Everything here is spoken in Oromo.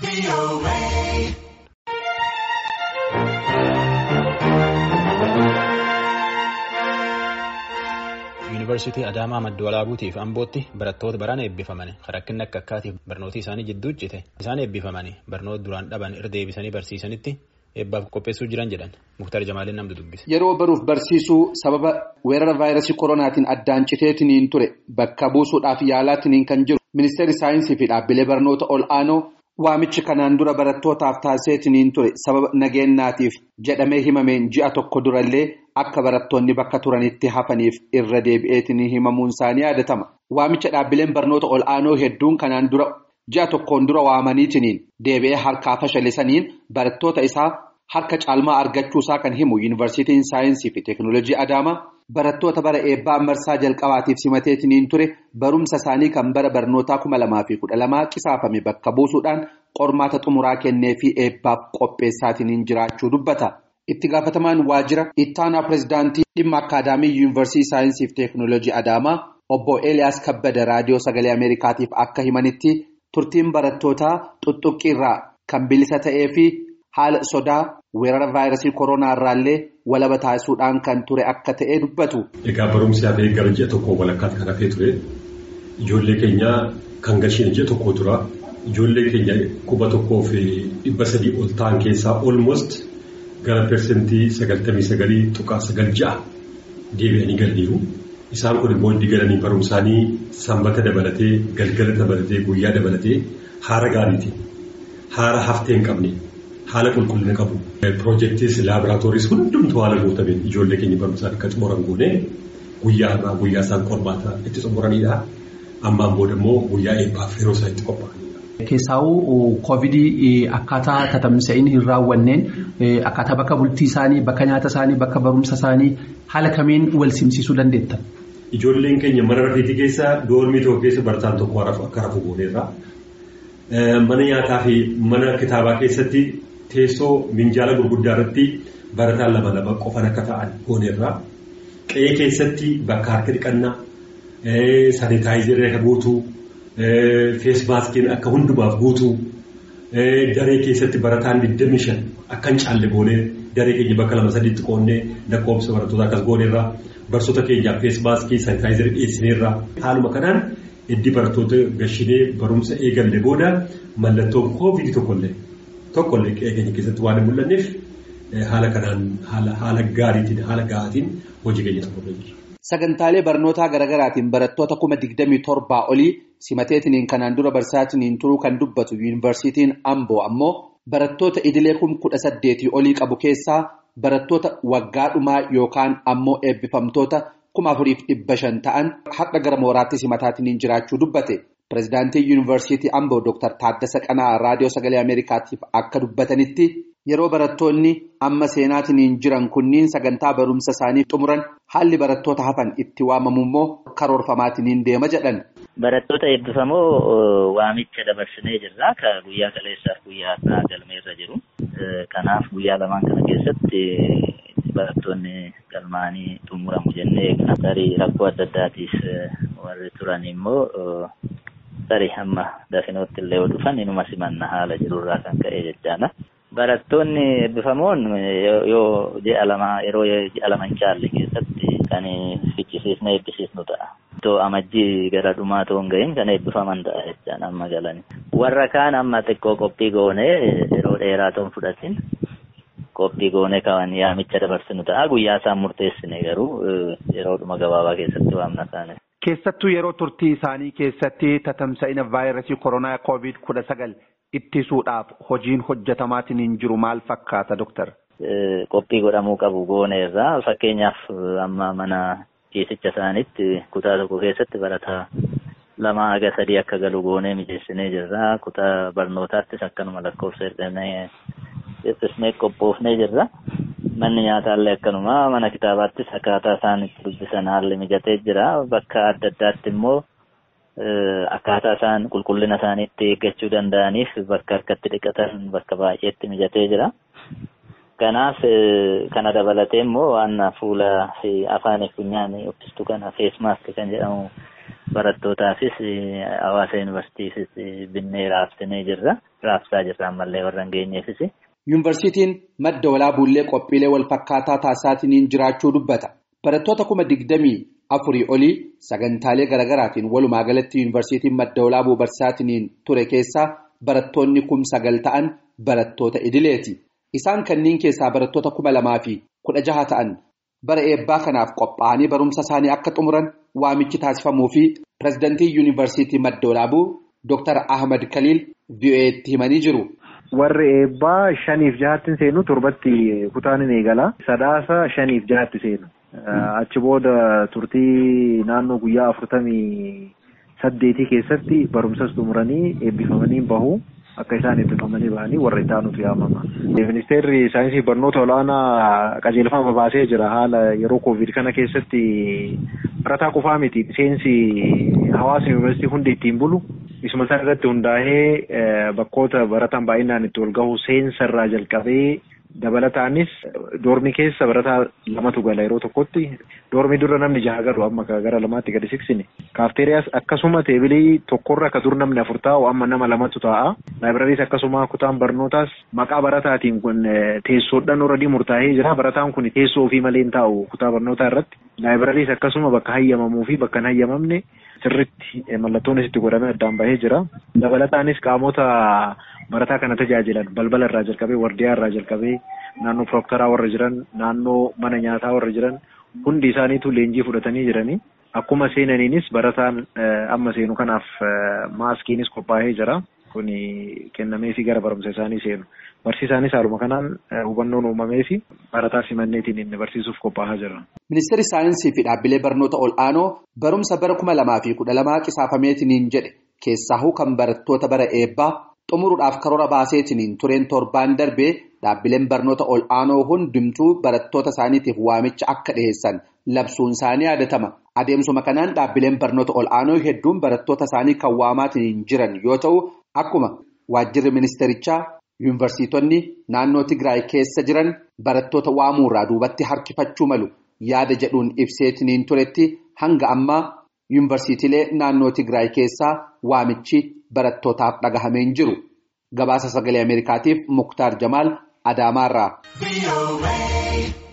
Yuunivarsiitii Adaamaa Madda Walaabuutiif Ambootti barattoota baraan eebbifaman rakkinni akka akkaatiif barnoota isaanii jidduu cite isaan eebbifamanii barnoota duraan dhaban irra deebisanii barsiisanitti eebbaaf qopheessuu jiran jedhan Muktar Jamaaliin namni dubbise. Yeroo baruuf barsiisuu sababa weerara vaayirasii koronaatiin addaan citeetiniin ture bakka buusuudhaaf yaalaatiniin kan jiru ministeerri saayinsii fi dhaabbilee barnoota ol aanoo waamichi kanaan dura barattootaaf taasiseetiniin ture sababa nageenyaatiif jedhamee himameen ji'a tokko durallee akka barattoonni bakka turanitti hafaniif irra deebi'eetiniin himamuun isaanii yaadatama. Waamicha dhaabbileen barnoota ol aanoo hedduun kanaan dura ji'a tokkoon dura waamaniitiniin deebi'ee harkaa fashalisaniin barattoota isaa harka caalmaa argachuusaa kan himu yuunivarsiitiin saayinsii fi teeknooloojii Adaamaa barattoota bara eebbaa marsaa jalqabaatiif simateetiniin ture barumsa isaanii kan bara barnootaa kuma lamaa fi kudha lamaa qisaafame bakka buusuudhaan qormaata xumuraa kennee fi eebbaaf qopheessaatiniin jiraachuu dubbata. Itti gaafatamaan waajjira ittaanaa pirezidaantii dhimma akaadaamii yuunivarsiitii saayinsii fi teeknooloojii Adaamaa obbo Eeliyaas Kabbada raadiyoo sagalee Ameerikaatiif akka himanitti turtiin barattootaa xuxuqqirraa kan bilisa ta'ee fi haala sodaa weerara vaayirasii koronaa irraallee walaba taasisuudhaan kan ture akka ta'e dubbatu. Egaa barumsi hafee gara ji'a tokko walakkaatti kan hafee ture ijoollee keenya kan gasheen ji'a tokko tura ijoollee keenya kuma tokkoo fi dhibba sadii ol ta'an keessaa olmost gara persentii sagaltamii sagalii tuqaa sagal ja'a deebi'anii galaniiru. Isaan kun immoo itti galanii barumsaanii sanbata dabalatee galgala dabalatee guyyaa dabalatee haara gaariiti. Haara haftee hin qabne haala qulqullina qabu. Piroojeektiis laaboraatooris hundumtuu haala guutameen ijoollee keenya barumsaan akka xumuran goone guyyaa irraa guyyaa isaan qormaata itti xumuranidha. Ammaan booda immoo guyyaa eebbaaf yeroo isaan itti qophaa'anidha. Keessaawuu koovidii akkaataa tatamsa'in hin raawwanneen akkaataa bakka bultii isaanii bakka nyaata isaanii bakka barumsa isaanii haala kamiin wal simsiisuu dandeettan. Ijoolleen keenya mana rafeetii keessa doormii tokko keessa barataan tokko akka rafu gooneerra. Mana nyaataa fi mana kitaabaa keessatti teessoo minjaala gurguddaa irratti barataan lama lama qofan akka ta'an gooneerra. Qe'ee keessatti bakka harka dhiqannaa saanitaayizerii akka guutuu feesmaaskiin akka hundumaaf guutuu daree keessatti barataan 25 akka hin caalle goonee daree keenya bakka lama sadiitti qoonnee lakkoofsa barattoota akkas gooneerra. Barsoota keenyaaf feesmaaskii saanitaayizerii dhiyeessineerra. Haaluma kanaan iddii barattoota gashinee barumsa eegalle booda mallattoon koovidii tokkollee tokkollee qe'ee keenya keessatti waan hin mul'anneef haala kanaan haala gaariitiin haala ga'aatiin hojii keenya xumurree jira. Sagantaalee barnootaa garaagaraatiin barattoota kuma digdamii torbaa olii simateetiniin kanaan dura barsaatiniin turuu kan dubbatu yuunivarsiitiin Amboo ammoo barattoota idilee kun kudha saddeetii olii qabu keessaa. Barattoota waggaa dhumaa yookaan ammoo eebbifamtoota kuma afuriif dhibba shan ta'an har'a gara mooraatti simataatiin jiraachuu dubbate. Pireezidaantii Yuunivarsiitii Amboo Dr. Taaddasa Qanaa Raadiyoo Sagalee Ameerikaatiif akka dubbatanitti yeroo barattoonni amma seenaatiin jiran kunniin sagantaa barumsa isaanii xumuran haalli barattoota hafan itti waamamu immoo karoorfamaatiin deema jedhan. Barattoota eebbifamoo waamicha dabarsinee jirra. Ka guyyaa kaleessaaf guyyaa har'aa galmeerra jiru. Kanaaf guyyaa lamaan kana keessatti barattoonni galmaanii xumuramu jennee eegna. Tarii rakkoo adda addaatiif warri turan immoo tarii hamma dafinootti illee yoo dhufan inuma simanna haala jirurraa kan ka'e jechaadha. Barattoonni eebbifamoon yoo ji'a lama yeroo ji'a lama hin caalle keessatti kan fichisiisne eebbisiisnu ta'a. Itoo amajjii gara dhumaa ta'uu hin gahin kan eebbifaman ta'a jechaan amma galani. Warra kaan amma xiqqoo qophii goonee yeroo dheeraa ta'uun fudhatin qophii goonee kan yaamicha dabarsinu ta'a. Guyyaa isaan murteessine garuu yeroodhuma gabaabaa keessatti waamna taane. Keessattuu yeroo turtii isaanii keessatti tatamsa'ina vaayirasii koronaa koovid kudha sagal ittisuudhaaf hojiin hojjetamaatiin jiru maal fakkaata doktar? Qophii godhamuu qabu gooneerra fakkeenyaaf amma mana ciisicha isaaniitti kutaa tokko keessatti barataa lama haga sadii akka galu goonee mijeessinee jirra. Kutaa barnootaattis akkanuma lakkoofsa ergamee qopheessinee qophoofnee jirra. Manni nyaataallee akkanuma mana kitaabaattis akkaataa isaan itti dubbisan haalli mijatee jira. Bakka adda addaatti immoo akkaataa isaan qulqullina isaanii itti eeggachuu danda'aniif bakka harkatti dhiqatan bakka baay'eetti mijatee jira. Kanaaf kana dabalatee immoo waan fuula fi afaan funyaanii uffistu kana feesmaask kan jedhamu barattootaafis hawaasa yuunivarsiitiifis binnee raabsinee jirra. Raabsaa jirra ammallee warra hin geenyeefis. Yuunivarsiitiin madda walaabuullee qophiilee wal fakkaataa taasisaatiin jiraachuu dubbata. Barattoota kuma digdamii afurii olii sagantaalee garaagaraatiin walumaa galatti yuunivarsiitiin madda walaabuu barsiisaatiin ture keessaa barattoonni kum sagal ta'an barattoota idileeti. Isaan kanneen keessaa barattoota kuma lamaa fi kudha jaha ta'an bara eebbaa kanaaf qophaa'anii barumsa isaanii akka xumuran waamichi taasifamuu fi pireezidantii yuunivarsiitii madda walaabuu Dr. Ahmad Kaliil VOA'tti himanii jiru. Warri eebbaa shaniif jahatti seenu torbatti kutaan ni eegala. Sadaasa shaniif jahatti seenu. Achi booda turtii naannoo guyyaa afurtamii saddeetii keessatti barumsas xumuranii eebbifamanii bahu. Akka isaan eebbifamanii bahanii warra itti aanutu yaamama. Ministeerri saayinsii barnoota olaanaa qajeelfama baasee jira haala yeroo koovid kana keessatti barataa qofaa miti seensi hawaasni yuunivarsiitii hundi ittiin bulu isuma sana irratti hundaa'ee bakkoota barataan baay'inaan itti wal gahu seensa irraa jalqabee dabalataanis doormi keessa barataa lamatu gala yeroo tokkotti doormi dura namni jaha galu amma gara lamaatti gadi siksine kaafteeriyaas akkasuma teebilii tokkorra akka dur namni afur taa'u amma nama lamatu taa'a laayibirariis akkasuma kutaan barnootaas maqaa barataatiin kun teessoodhaan oradii murtaa'ee jira barataan kun teessoo ofii malee hin taa'u kutaa barnootaa irratti laayibirariis akkasuma bakka hayyamamuu fi bakka hin hayyamamne sirritti mallattoon itti godhamee addaan bahee jira dabalataanis qaamota barataa kana tajaajilan balbala irraa jalqabee wardiyaa irraa jalqabee naannoo piroktaraa warra jiran naannoo mana nyaataa warra jiran hundi isaaniitu leenjii fudhatanii jiranii akkuma seenaniinis barataan amma seenu kanaaf maaskiinis qophaa'ee jira kun kennameefi gara barumsa isaanii seenu barsiisaanis haaluma kanaan hubannoon uumameefi barataa simanneetiin inni barsiisuuf qophaa'aa jira. Ministeerri saayinsii fi dhaabbilee barnoota ol'aanoo barumsa bara kuma lamaa fi kudha lamaa qisaafameetiniin jedhe keessaahuu kan barattoota bara eebbaa xumuruudhaaf karoora baaseetiniin tureen torbaan darbee dhaabbileen barnoota ol'aanoo hundumtuu barattoota isaaniitiif waamicha akka dhiheessan labsuun isaanii yaadatama. Adeemsuma kanaan dhaabbileen barnoota ol'aanoo hedduun barattoota isaanii kan waamaatiin jiran yoo ta'u akkuma waajjirri ministerichaa yuunivarsiitonni naannoo Tigraay keessa jiran barattoota waamuurraa duubatti harkifachuu malu yaada jedhuun ibseetiniin turetti hanga ammaa yuunivarsiitiilee naannoo Tigraay keessaa waamichi barattootaaf dhagahameen jiru. Gabaasa sagalee Ameerikaatiif Muktaar Jamaal Adaamaarraa.